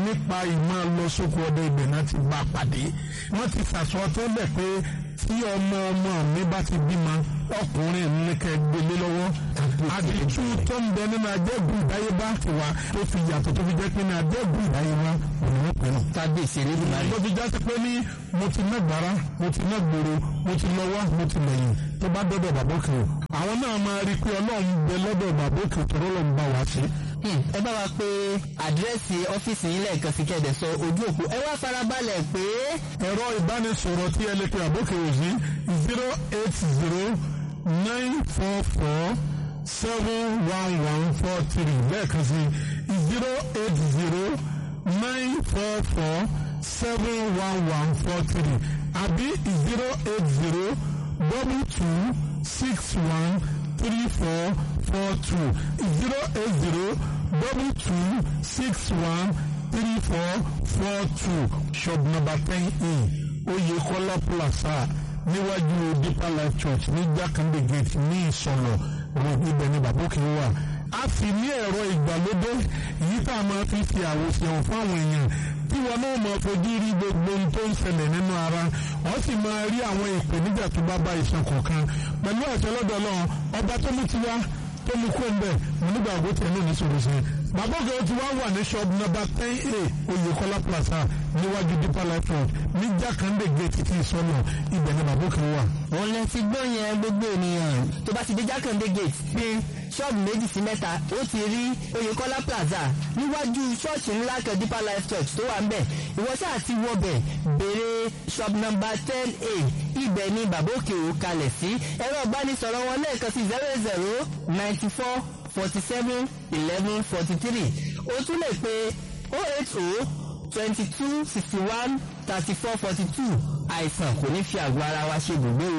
nípa ìmọ̀ lọ sóko ọdẹ ibẹ̀ náà ti bá pàdé wọ́n ti sàṣọ tó lẹ̀ pé tí ọmọ ọmọ mi bá ti bímọ ọkùnrin ní kẹ gbélé lọ́wọ́ àdìtú tó ń bẹ nínú ajẹ́gùn ìdáyébá ti wá tó fi yàtọ̀ tó fi jẹ́ pé ní ajẹ́gùn ìdáyébá òun ló pinnu. kábíyèsí elédùnmarè. tó fi jásí pé ní mo ti ná gbàrà mo ti ná gbòòrò mo ti lọ́wọ́ mo ti lẹ́yìn tó bá dọ́dọ̀ bàbá òkè o àwọn náà máa rí i pé ọlọ́run bẹ lọ́dọ̀ bàbá òkè tó rọ́lọ́ ń bá wa ṣe. ẹ bá wa pé àdírẹ́sì ọ́fíìsì yín lẹ́ẹ̀kan sí kẹ́ẹ̀dẹ̀ sọ ojú òpó ẹ wá farabalẹ̀ pé. ẹ̀rọ ìbánisọ̀rọ̀ tí ẹ lè pe àbókè òsì zero eight zero nine four four seven one one four three lẹ́ẹ̀kan sí zero eight zero nine four four seven one one four three àbí zero eight zero double two six one three four four two zero eight zero double two six one three four four two shop number ten e Oyekola Plaza níwájú Deeper Life Church ní Jákàndé gate ní Ìsọ̀lọ̀ road ibẹ̀ ní Bàbókè wà a sì ní ẹ̀rọ ìgbàlódé èyí tá a máa fi fi àwòsàn fún àwọn èèyàn tí wọn náà máa fojú rí gbogbo ohun tó ń ṣẹlẹ̀ nínú ara wọ́n sì máa rí àwọn ìpèníjà tó bá bá iṣan kọ̀ọ̀kan pẹ̀lú àṣẹ lọ́dọ̀ náà ọba tó mú tiwa tó mú kó ń bẹ̀ mo nígbà àgbo tiẹ̀ náà ní sọ̀rọ̀ sí i. bàbá òkè ó ti wá wà ní shop number ten a Oyèkọ́lá plaza níwájú Deeper Life Road ní Jákàndé gate ti ìsọ̀nà ibẹ̀ ni bàbá òkè wà. òun lè ti gbọ́ yẹn gbogbo ènìyàn tó bá ti dé Jákàndé gate pé ṣọ́ọ̀bù méjì sí mẹ́ta ó ti rí Oyèkọ́lá plaza níwájú ṣọ́ọ̀ṣì ńlá kan Deeper Life Church tó wà ń bẹ̀ ìwọ ṣáà ti wọbẹ̀ béèrè shop number ten a ibẹ̀ ni bàbá òkè ò kalẹ̀ sí ẹ̀rọ ìbánisọ̀rọ̀ wọn lẹ́ẹ̀kan sí zero zero ninety four forty seven eleven forty three o tún lè pe oh eight oh twenty two sixty one thirty four forty two àìsàn kò ní fi àgọ́ ara wa ṣe gbogbo